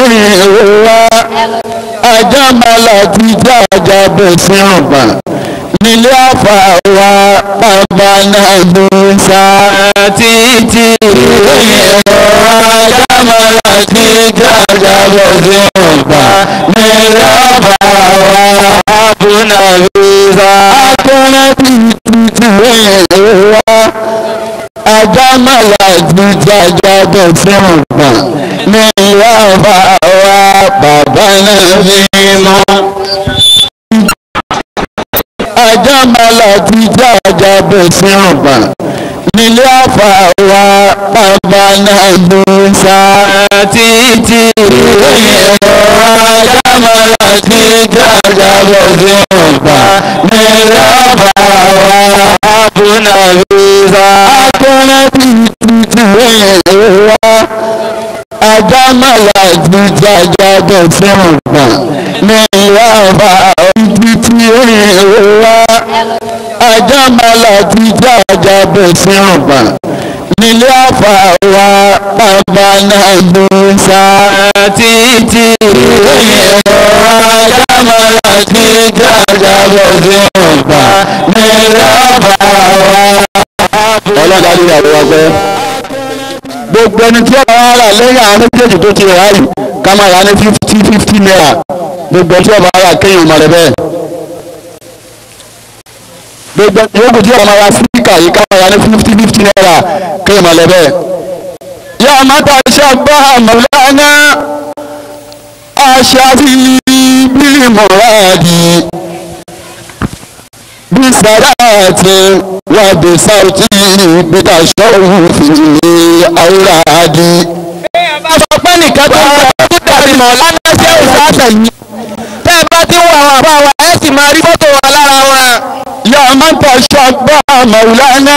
ìrora ajámalà ti já ajábẹ̀ sí ọ̀gbà nílé àfàwà bàbá náà ló ń sá títí ìrora ajámalà ti já ajábẹ̀ sí ọ̀gbà nílé àfàwà bàbá náà ló ń sá akọ́rẹ́ títí ìrora ajámalà ti já ajábẹ̀ sí ọ̀gbà nílé àfàwà bàbá náà fi mọ́ ajámalà ti já ajá bẹ̀ sí ọ̀gbà nílé àfàwà bàbá náà ló ń sá títí ajámalà ti já ajá bẹ̀ sí ọ̀gbà nílé àfàwà bàbá náà ló ń sá akọ́rẹ́ títí ìrora ajámalà ti já ajá bẹ̀ sí ọ̀gbà nílé àfàwà títí ìrora ajámalà ti já ajá bẹ̀ sí ọ̀gbà nílé àfàwà bàbá náà ló ń sá títí ìrora ajámalà ti já ajá bẹ̀ sí ọ̀gbà nílé àfàwà. ọlọ́dà ní ìyàwó wa pẹ́ gbogbo ẹni tí ọba wa rà lẹ́yìn àwọn méjèèjì tó ti rà yìí ká máa rà ní fifty fifty naira gbogbo ẹni tí ọba wa rà kéèyàn máa rẹ bẹ́ẹ̀ gbogbo yòókù tí ọba máa ra síkà yìí ká máa rà ní fifty fifty naira kéèyàn máa rẹ bẹ́ẹ̀. yá mata ṣàbá mọ̀lánà aṣáájú bíi mọ̀ràdì bí sàdáàtì wà bí sáùtì bí tàṣọ́hù fìdílé àwòrán-adì. bẹ́ẹ̀ bá sọ pé nìkan tó ń bọ̀ tó dàbí mọ̀ lánàá ṣé ò sáṣẹ̀ yìí tẹ́ ẹ bá ti ń wo àwọn àbá wa ẹ sì máa rí fọ́tò wa lára wọn. yá mata ṣàbá mọ̀lánà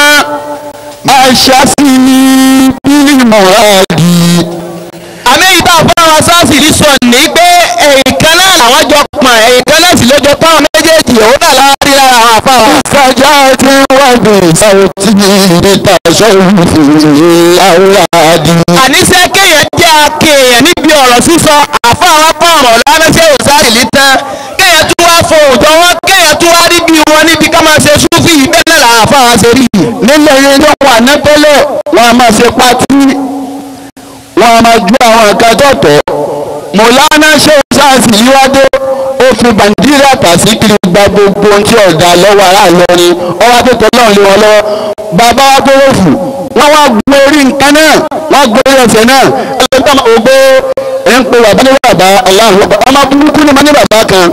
aṣáájú bíi mọ̀ràdì. àmì ìta fún àwọn sáàsì rí sọ ní pé ẹ̀yìn kan náà làwọn jọ pọ̀n ẹ̀yìn kan náà sì ló jọ pọ́n méjèèjì òun náà lára rí lára àwọn àfa wa. sàdáàtì wà bí sáùtì bí tàṣọ́hù fìdílé àwòrán-adì. àníṣe kéèyàn jẹ́ akéèyàn níbi ọ̀rọ̀ sísọ àfa àwọn pọ̀ ọ̀rọ̀ lánàá ṣé ò sáà ìlí tán kéèyàn tún wá fo òjò wọn kéèyàn tún wá níbi wọn níbi ká máa ṣe súfì bẹ́ẹ̀ náà làwọn àfa wa ṣe rí yìí. nílẹ̀ yẹn ló wà nẹ́tẹ́lẹ̀ wọ́n a máa ṣe pátí wọ́n a máa ju àwọn nǹkan tọ̀tọ̀ mọ̀lánà ṣé sáàsì yíwádé ó fi bàǹdíríà tàṣíkiri gba gbogbo ohun tí ọ̀dà lọ́wọ́ ará Ìlọrin ọwọ́ akẹ́kọ̀ọ́ náà lé wọn lọ́wọ́ bàbá wa tó rọ̀fù wọ́n wá gbé orí nǹkan náà wọ́n gbé orí ẹsẹ̀ náà ẹlẹ́gbẹ́ ògbó ẹ̀ ń pe bàbá ní bàbá aláàrú ọmọ burúkú ni mo ní bàbá kan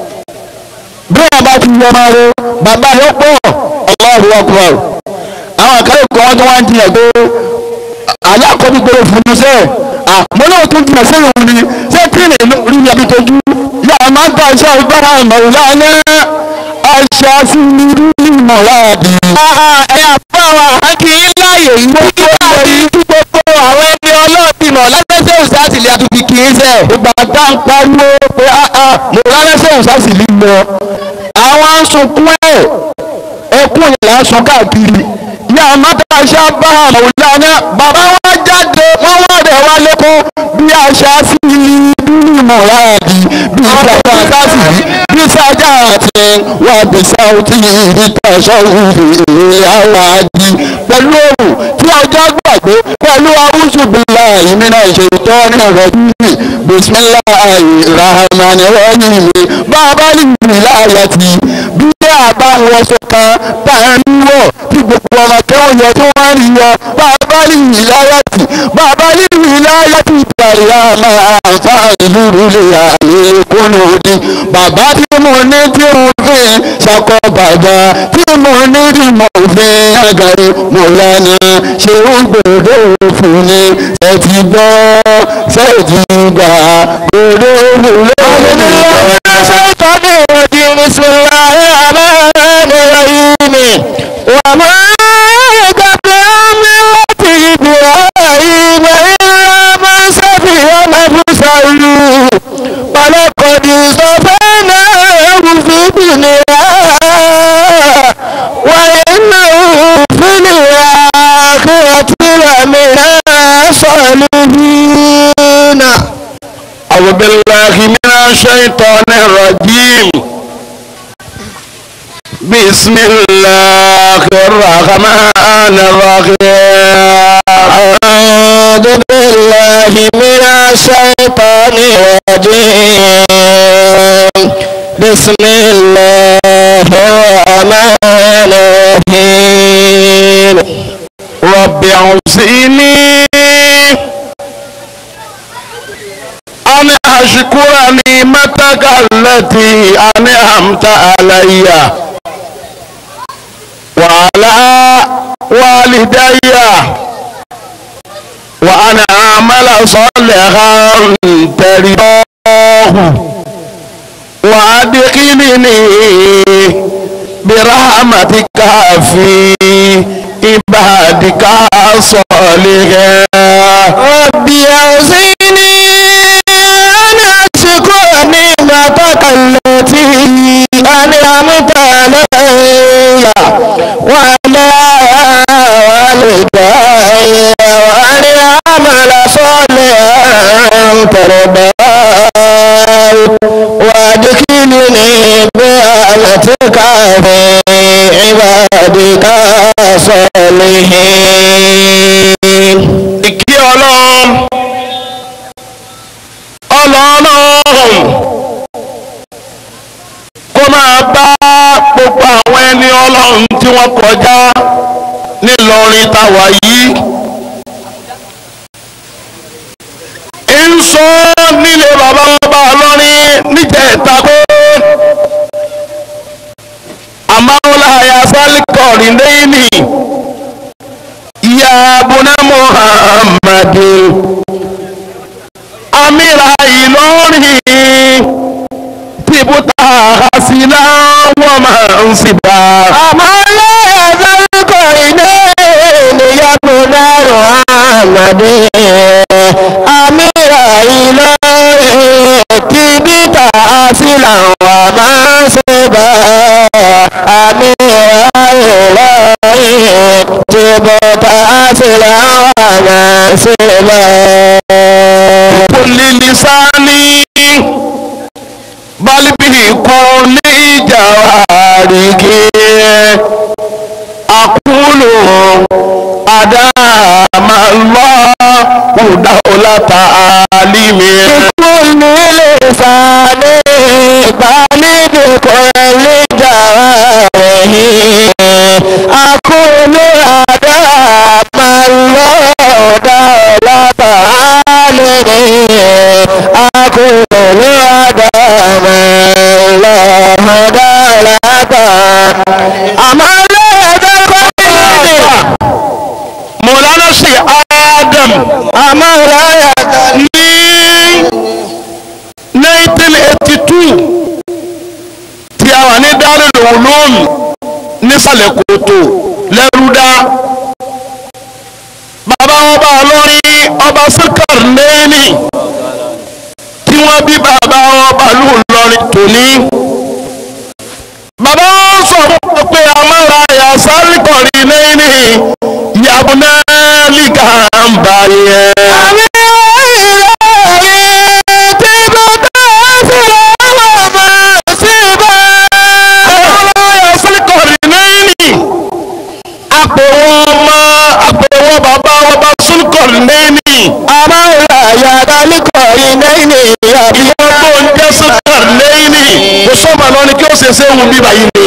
bí wọn bá ti yọ ọmọ rẹ bàbá rẹ pọ̀ Allahu Akbar àwọn àkàrẹ́ kan wọ́n tó wá ń jiyàn pé alákọ̀ọ́bí gbèrò fún un sẹ́ẹ̀ àmọ́ náà tún jìnnà sẹ́yìn òun ni ṣé kíni rí ni àbí tojú yàrá máa ń ta iṣẹ́ agbára ìmọ̀lá ní aṣọ sí rí ìmọ̀láàdì. ẹ àfa wa àkì í láàyè yìí kí wọ́n rí gbogbo àwọn ẹni ọlọ́ọ̀bì mọ̀ lọ́sẹ̀sẹ̀ òṣàtì lè àtúntì kì í sẹ̀. ìgbà tá ń pariwo pé mo rárẹ́sẹ̀ òṣàṣì lílọ àwọn asunkún ẹ̀ ẹkún ìlà sùn káàkiri yàrá máa ta iṣẹ́ agbára ìmọ̀lá ní bàbá wa jáde wọ́n wá rẹ̀ wá lẹ́kún bí aṣọ sí bí ìmọ̀láàdì bí ìjọba sáàsì bí sájà àti wà bí sáùtì ìtàṣọ́ ìhàwádìí pẹ̀lú òrùn tí ọjọ́ gbàgbé pẹ̀lú awúṣùbílà ìmínà ìṣètò ní ọ̀rọ̀ bíbí bisimilá ìrahàmánì rọ́ọ̀nì mi bàbá nìyí láàyàtì bí àbá wọn sọ̀kan bá ń wọ̀ tí gbogbo ọmọ kẹ́wọ̀n yọ tí wọ́n rí yọ bàbá nìyí láyàtì bàbá nìyí láyàtì ìtàrí àmà àǹfààní lúrúlé àlékún òdì bàbá tí mo ní tí mo fi ṣàkọ bàbá tí mo ní tí mo fi àgàrí mo lánà ṣé ó gbòdò fún ni ṣe ti gbọ́ ṣe ti gbà gbòdò fún lórí. الشيطان الرجيم بسم الله الرحمن الرحيم وما يكفر ملة إبراهيم إلا من سفي نفسه ولقد اصطفيناه في الدنيا وإنه في الآخرة لمن الصالحين الرجيم بسم الله الرحمن الرحيم أعوذ بالله من الشيطان الرجيم بسم الله الرحمن الرحيم رب اوزعني أن أشكر نعمتك التي أنعمت علي وعلى والدي وأن أعمل صالحا ترضاه وأدخلني برحمتك في عبادك الصالحين رب أوزعني أن أشكر نعمتك التي أنعمت علي وعلى والدي وأن أعمل صالحا ترضاه وأدخلني برحمتك في عبادك الصالحين ìkí ọlọ́run ọlọ́run kó máa bá gbogbo àwọn ẹni ọlọ́run tí wọ́n kọjá nílọrin táwa yìí ń sọ nílé bàbá ọba ọlọ́rin níjẹ̀ẹ́ta pé àmàwọlá ayásálíkọ̀ọ́rì lẹ́yìn ya abuna muhammadin amira ìlọrin tìbútà àhásílá wọn máa ń síbà. àmọ́ lẹ́ẹ̀dọ́kọ̀ iná ènìyàn múnárò àmàdé àmìrà ìlọrin tí bíta sílà wà máa ṣe bá àmìrà ìlọrin tí bíta sílà wà máa ṣe bá. kulli lisani bal bihi kulli jawariki aqulu adama Allahu dawlata alimi. كل لسان بالغ كل جواره أقول أدام الله دولة عالمه أقول أدام الله دولة أما لا يدخل Mọ̀lánà ṣe Adam أما لا يدخل ní 1982 tí a wà ní Darul Ulum nísàlẹ̀ kòtò lẹ́rúdá. Bàbá ọba ọlọ́rin ọba Síkàr lẹ́yìnì tí wọ́n bí bàbá ọba lù lọ́rin tòní. Bàbá wọn sọ fún wọn pé a máa ra àyà sálíkọ̀rì lẹ́yìnì ìyàbọ̀ náà lìkà ń bá yẹn. ọlọ́yà sílíkọ̀rì lẹ́yìnì àpèwọ́ ọmọ àpèwọ́ bàbá ọba sílíkọ̀rì lẹ́yìnì ìwọ́n tó ń jẹ́ sílíkọ̀rì lẹ́yìnì kò sọ́mà lọ ni kí ó ṣe ṣe wù mí báyìí ni.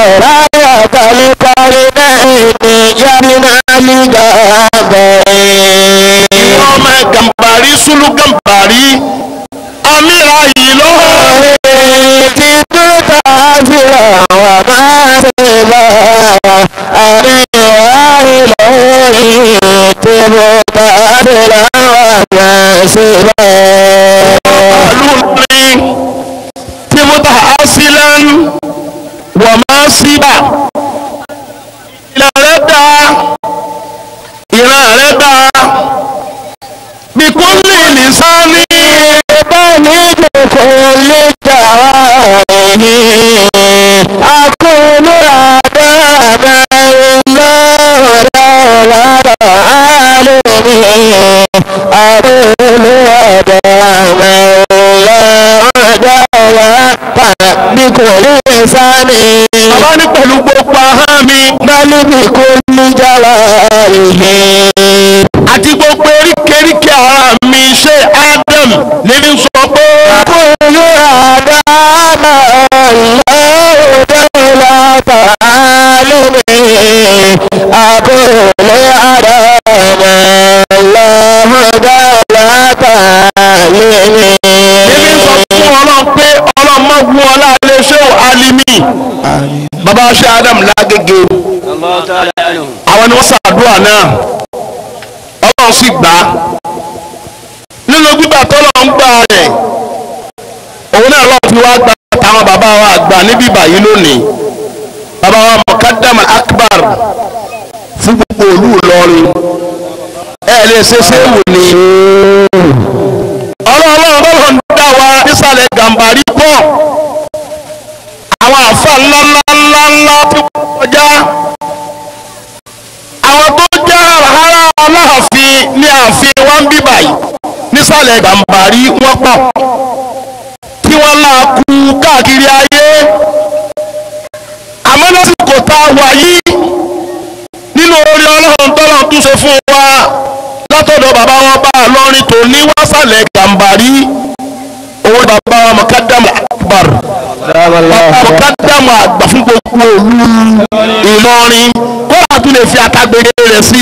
ìwọ́n ọmọ gàmbàrí sùlù gàmbàrí amíra yìí lọ́wọ́. معلوم تبطح أصلا وما سبا إلى ردا إلى ردا بكل لسان أقول أدام الله رب العالمين أقول أدام الله رب lisani. bàbá ní pẹ̀lú gbogbo ahọ́n mi bali bi kulli jalalihi. àti gbogbo eríkèéríkèé ara mi ṣe Adam níbi sọ pé kullu adama Allahu dawla ta'alimi. Akulu adama Allahu dawla ta'alimi. níbi sọ fún ọlọ́run pé ọlọ́run mọ̀ wú ọlá ilé ṣé o alimi bàbá ṣe Adam lágége àwọn ni wọ́n ṣàdúrà náà ọlọ́run sì gbà á nínú gbígbà tọ́lọ̀ ń gbà rẹ̀ òun náà lọ́ọ́ fi wá gba táwọn bàbá wa àgbà níbí báyìí lónìí bàbá wa mọ̀kádàmà akbar fún gbogbo òlú Ìlọrin ẹ lè ṣe séwù ni ọlọ́run ọlọ́run ń dá wa nísàlẹ̀ gàmbàrí pọ̀ àwọn àfa ńlá ńlá ńlá ńlá tí wọ́n kọjá àwọn tó jẹ́ àràhárà aláàfin ní ààfin wa ń bí báyìí nísàlẹ̀ gàmbàrí wọ́n pọ̀ tí wọ́n là kú káàkiri ayé àmọ́ lásìkò tá a wà yìí nínú orí ọlọ́run tọ́lọ̀ tún ṣe fún wa látọ̀dọ̀ bàbá wọn bá a lọ́rin tó ní wàsàlẹ̀ gàmbàrí owó bàbá wa mọ̀kádàmù akbar mọ̀kádàmù àgbà fún gbogbo òlu Ìlọrin kó a tún lè fi àtàgbèrè rẹ̀ sí.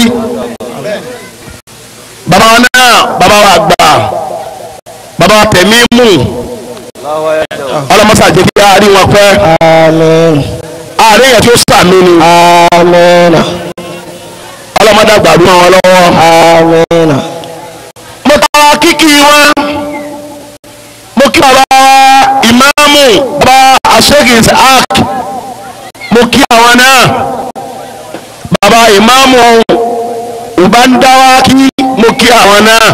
bàbá wa náà bàbá wa àgbà bàbá wa tẹ̀mí mú ọlọ́mọsá jẹ́ kí a rí wọn pẹ́ Amin. àárín yẹn tí ó sàmì ni Amin. ọlọ́mọdé àgbà rú wọn lọ́wọ́. Amin. mo tọrọ kíkì wọn mo kí bàbá ìmáàmù bàbá aṣẹ́gi isaac mo kí àwọn náà bàbá ìmáàmù ìbándáwákí mo kí àwọn náà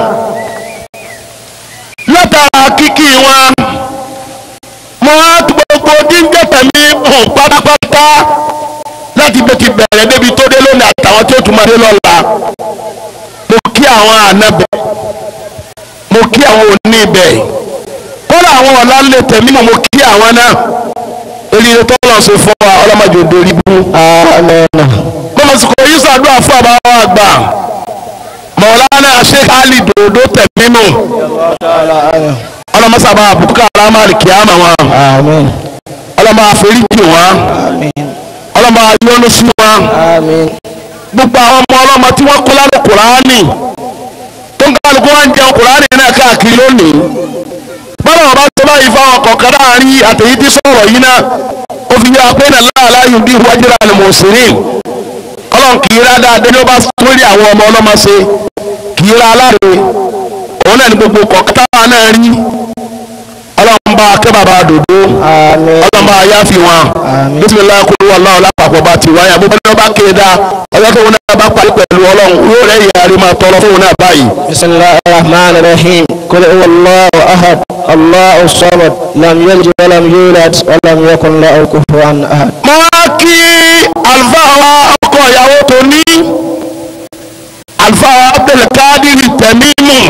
látara kíkì wọn mo wá gbogbo díńjẹ tẹ̀mí hàn pátápátá láti bó ti bẹ̀rẹ̀ débi tó dé lónìí àtàwọn tí ó tún máa dé lọ́la mo kí àwọn ànábẹ̀ mo kí àwọn òní ibẹ̀ kódà àwọn ọ̀la lè tẹ̀mí mo kí àwọn náà eléyìí tó lọ sí fún wa ọlọ́mọdé òdòrí bú. Amin. mo sì kò yí sàdúrà fún àbáwọ̀ àgbà mọ̀lánà sheikh ali dòdò tẹ̀mí nù ọlọ́mọsàbà àbúkà alámàlì kìámà wọn Amin. ọlọ́mọ àforíjì wọn Amin. ọlọ́mọ ayọ́nú sí wọn Amin. gbogbo àwọn ọmọ ọlọ́mọ tí wọ́n kọ́ lálẹ́ kùránì tó ń kálukú wọn jẹun kùránì náà káàkiri lónìí bọ́lá wọn bá tó báyìí fáwọn kọ̀ọ̀kan láàrin àtẹ̀yí tí sọ̀rọ̀ yìí náà ó fi yá pé náà láàlá yìí bí wájúra ni mò ń sèré ọlọ́run kì í rá dáadé ló bá sórí àwọn ọmọ ọlọ́mọ ṣe kì í rá aláre òun náà ni gbogbo kọ̀ọ̀kan táwa náà rí ọlọ́run bá kẹ́ bàbá dòdó Amin. ọlọ́run bá yá fi wọn Àmín. bisimilayi kúrú ọlọ́run lápapọ̀ bá ti wáyà gbogbo ẹni wọ́n bá kéde dá ọjọ́ tó wọn náà bá parí pẹ̀lú ọlọ́run yóò rẹ̀ yàrá rí máa tọrọ fún wọn náà báyìí. بسم الله الرحمن الرحيم قل هو الله أحد الله الصمد لم يلد ولم يولد ولم يكن له كفوا أحد mo wá kí àlùfáà wa ọkọ ìyàwó tó ní àlùfáà wa abdulkadir tẹ̀mímù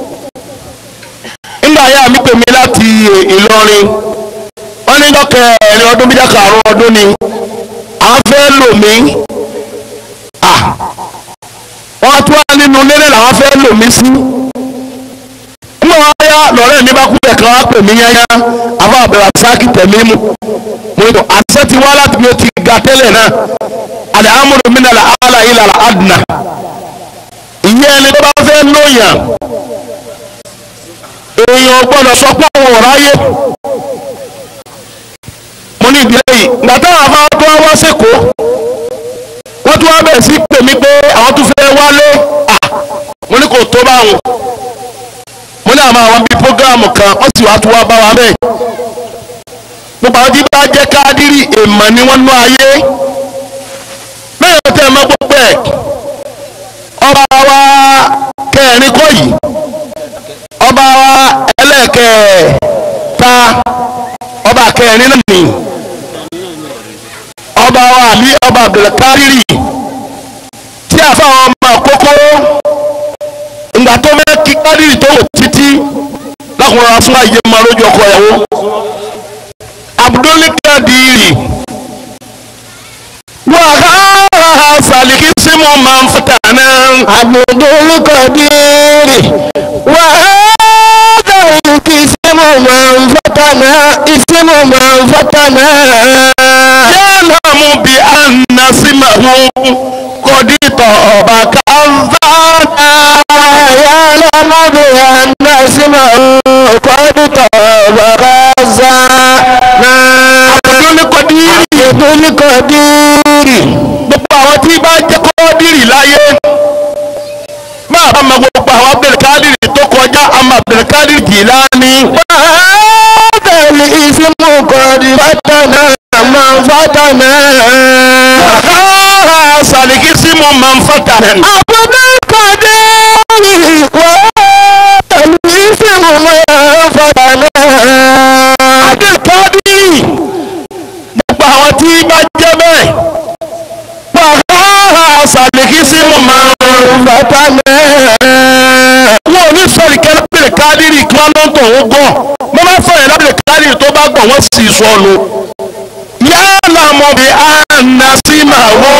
nígbà yá mi pè mí láti ìlọrin wọ́n ní dọ́kẹ́ ẹ̀rin ọdún bíjà karùn-ún ọdún ni àwọn fẹ́ lò mí Ah, wọ́n tún wá nínú nílé làwọn fẹ́ lò mí sí nígbà wọn yá lọ́rẹ́ mi bá kúlẹ̀ kan wá pè mí yányá àbá àbẹ̀rẹ̀ sáàkì tẹ̀mímù mo ní àṣẹ ti wá láti bí o ti ga tẹ́lẹ̀ náà àlẹ́ amúlò mi nàlẹ́ àlà ilà àdùnà ìyẹn ẹni tó bá fẹ́ lóyàn èèyàn gbọ́dọ̀ sọ pé òun ò ráyè mo ní ìdílé yìí gbàtà àwọn afárá tó wá wá sẹ́kọ̀ọ́ wọ́n tún wá bẹ̀rẹ̀ sí pè mí pé àwọn tún fẹ́ wálé à mo ní kò tó báwọn mo ní àwọn àwọn bíi prógráàmù kan wọ́n sì wá tún wá bá wa bẹ́ẹ̀ gbogbo àwọn tí bá jẹ́ kádírì èèmọ̀ ni wọ́n nú ayé lẹ́yìn tẹ́ ẹ mọ́ gbogbo ẹ̀ ọba wa kẹrin kọ́ yìí ọba wa ẹlẹ́kẹ̀ẹ́ta ọba kẹrin náà nì ọba wa àlí ọba abdulkadiri tí àfáwọn ọmọ àkókò ìgbà tó fẹ́ kí kádírì tó wò títí lákùnrin wa fún àyè máa lójú ọkọ ìyàwó abdulkadiri عبد القدير وهذا الاسم من فتنا اسم من فتنا يعلم بأن اسمه قد طاب كذانا يعلم بأن اسمه قد طاب غزانا Abdul Qadir عبد القدير gbogbo àwọn tí bá jẹ́ kọ́ọ́dìrì láyé máa bá ma gbogbo àwọn Abdulkadir tó kọjá àmọ́ Abdulkadir Jilani هذا الاسم قد فتنا من فتنا Ah, Saliki Simu Manfatanen عبد القدير وهذا الاسم من فتنا Abdulkadir gbogbo àwọn tí bá jẹ́ bẹ́ẹ̀ Ah, Saliki Simu Manfatanen wọn ò ní sọ̀rọ̀ kẹ́lẹ́ Abdulkadir kí wọ́n ló ń tọ̀ ń gọ̀ wọ́n bá sọ̀rọ̀ yẹn Abdulkadir tó bá gbọ̀ wọ́n sì sọnù yálà mọ̀ bí anasimawo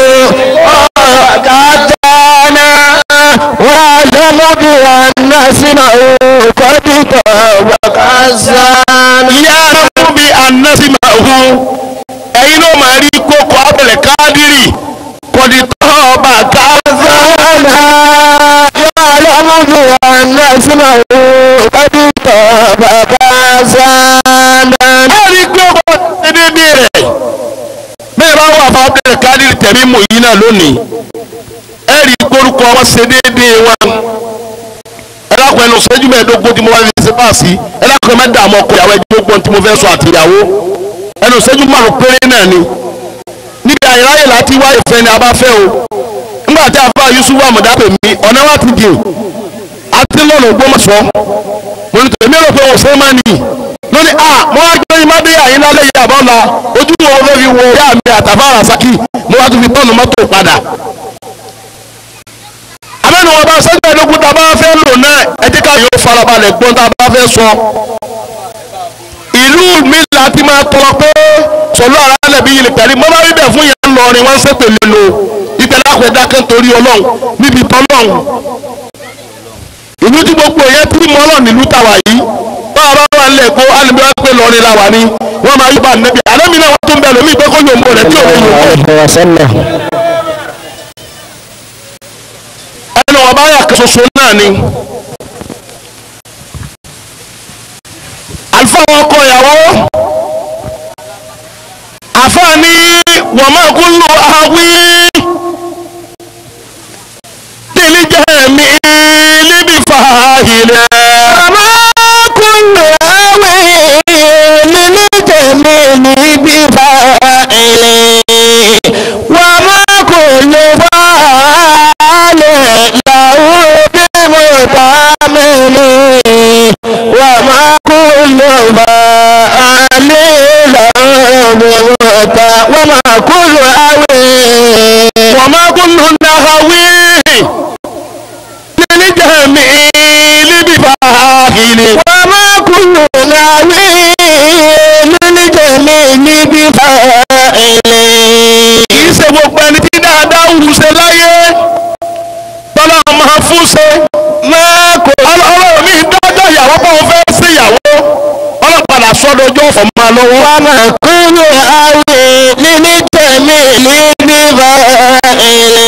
كتانا واعلم بأن اسمه قد طاب غزانا yálà mọ̀ bí anasimawo ẹ̀yin ló máa rí kókó Abdulkadir kọ́dítọ́ ọba káza. يعلم بأن اسمه قد طاب غزانا ẹ rí pé ọba ṣe déédéé rẹ̀ bẹ́ẹ̀ bá wà fún Abdulkadir tẹ̀mí mọ̀ yìí náà lónìí ẹ rí kórúkọ wọn ṣe déédéé wọn ẹ lákùn ẹnu ṣẹ́jú mẹ́ẹ̀ẹ́dógún tí mo bá fi ṣe páàsì ẹ lákùn ẹ má dààmú ọkọ ìyàwó ẹ̀ẹ́dógún tí mo fẹ́ sọ àtìyàwó ẹnu ṣẹ́jú márùn péré náà ni níbi àyíráyè láti wá ìfẹ́ ni a bá fẹ́ o nígbà tí a fà Yusuf amọ̀dá pè mí ọ̀nà wa ti dì àti lọ́nà Ògbómọ̀ṣọ́ mo ní tèmi rò pé o ṣe máa nìyí lónìí a mo wá gbé yín má dé àyín lálẹ́ yìí àbọ̀ la ojú wo fẹ́ fi wo ìyá mi àtàfà àràsákì mo wá tún fi tọ́nu mọ́tò padà. àmẹ́nu wọn bá sẹ́gbẹ́ ẹ̀dógún tá a bá fẹ́ lò náà ẹ jẹ́ ká yóò farabalẹ̀ gbọ́n tá a bá fẹ́ sọ. ìlú mi láti máa tọrọ pé sọlá ara lẹ́bi yìí pẹ̀lú mo bá rí bẹ̀ fún yẹn lọrin wọ́n ń ṣètò lélo ìpẹ̀lẹ́ àpẹ̀dákẹ́ torí ọlọ́run níbi tọ́lọ́run ìlú tí gbogbo yẹn tí mọ́ lọ nílùú tàwa yìí bá a bá wà nílẹ̀ kó alùpùpù wá pé lọ́rin la wà ní wọ́n máa yí bá nẹ́bí àlẹ́mí náà wọ́n tún bẹ̀ lómi pé kó yòó rẹ̀ tí ò ní yòó وسلم ẹnu ọba yà kan ṣoṣo náà ni. àlùfáà wọn kọ ìyàwó àfáà ní wọ́n máa kún lù àwí tìlí jẹ́ mi níbi fàáhìlẹ̀. وما كل هوي للجميل بفاعل وما كل فاعل له بمتعمل وما كل فاعل له بمتع وما كل هوي وما كل نهوي للجميل بفاعل وما كل ناوي للجميل بفاعل kì í ṣe gbogbo ẹni tí dáadáa wù ṣe láyé tọ́lá máa fún ṣe máa kò ọlọ́run mi dájọ́ ìyàwó bá wọn fẹ́ sí ìyàwó ọlọ́padà sọ́dọ̀jọ́ ọ̀fọ̀ máa lọ́wọ́. wá máa kúrò àwẹ̀ lilجميل بفاعل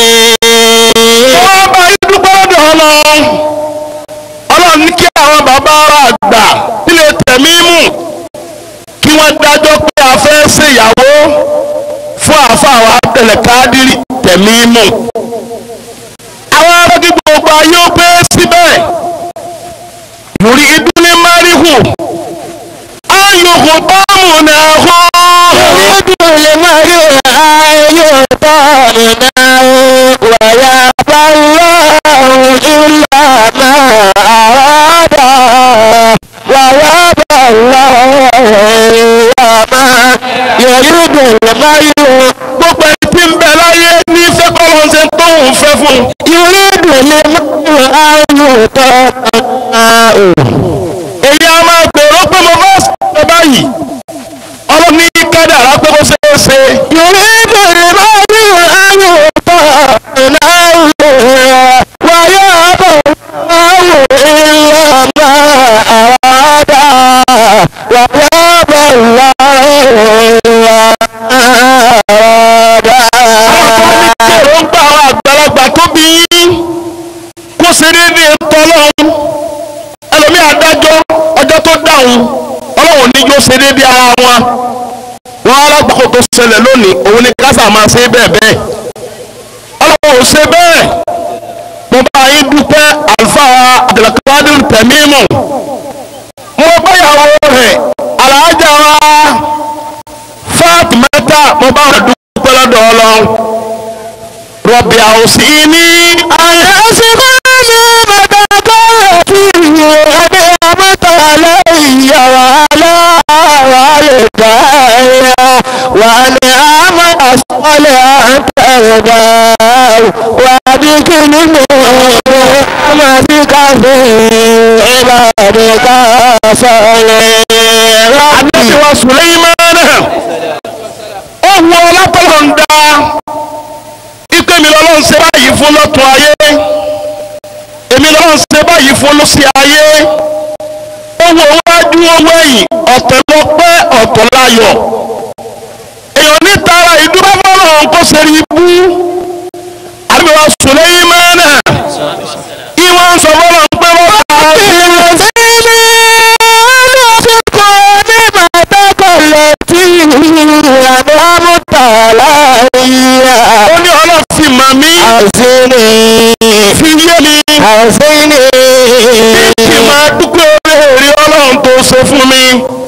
wọ́n bá yín dúpẹ́ lọ́dọ̀ ọlọ́run ọlọ́run ní kí àwọn bàbá wa àgbà nílé tẹ̀mí mú kí wọ́n dájọ́ pé a fẹ́ ṣe ìyàwó fún àáfàá wa tẹ̀lẹ̀ káàdìrì tẹ̀mí mú. àwọn arákí gbogbo ayé ó pé síbẹ̀ lórí ìdúlé máríhù ayòkò báàmù náà hó. يريد المرء أن يطعنا ويأبى الله إلا ما أراد ويأبى الله إلا ما يريد المرء gbogbo ẹni tí ń bẹ láyé ní fẹ́ kọ́ ló ń ṣe tóun fẹ́ fún un. يريد المرء أن يطعنا èyí a máa gbèrò pé mo fẹ́ sọ báyìí ọlọ́ni kádàrá pé mo ṣe é ṣe يريد المرء أن يطعنا ọlọ́run ọlọ́run ní yóò ṣe déédéé ara wọn wọn alágbàkọ tó ṣẹlẹ̀ lónìí òun ni kásá máa ṣe bẹ́ẹ̀ bẹ́ẹ̀ ọlọ́run ò ṣe bẹ́ẹ̀ mo bá yín dúpẹ́ àlùfáà abdulkadir tẹ̀mímù mo báyàwó rẹ̀ alájà wa fatimata mo bá wọn dúpẹ́ lọ́dọ̀ ọlọ́run rọ̀bì àwòsí ní àyẹ̀sìnkú ní bàtàkọ́ fi ẹni àmọ́tà lẹ́yìn wàhálà wà lè dáyà wà ní àmọ́ àsọ̀lẹ̀ àtẹ̀rẹ̀dá wà ní kíni mú ọmọ sí káfí ìbàdí káfọ́lẹ̀ Ànábì wa Sùlẹ́ìmánà ó wu ọlọ́pọ̀lọ́ ń dá ipe mi lọ́lọ́run ṣe báyìí fún lọ́tún ayé èmi lọ́lọ́run ṣe báyìí fún lọ́sí ayé ó wo wájú owó ẹ̀yìn ọ̀tọ̀ ló pẹ́ ọ̀tọ̀ láyọ̀ èèyàn ní tara ìdúró fọlọ́run kó ṣe rí ibú Ànábì wa Sùlẹ́ìmánà ìwọ̀n sọ fọlọ́run pé wọ́n bá a ṣe ó ní ọlọ́run fi mọ̀ mí fi yé mi kí n máa dúpẹ́ orí ọlọ́run tó ṣe fún mi.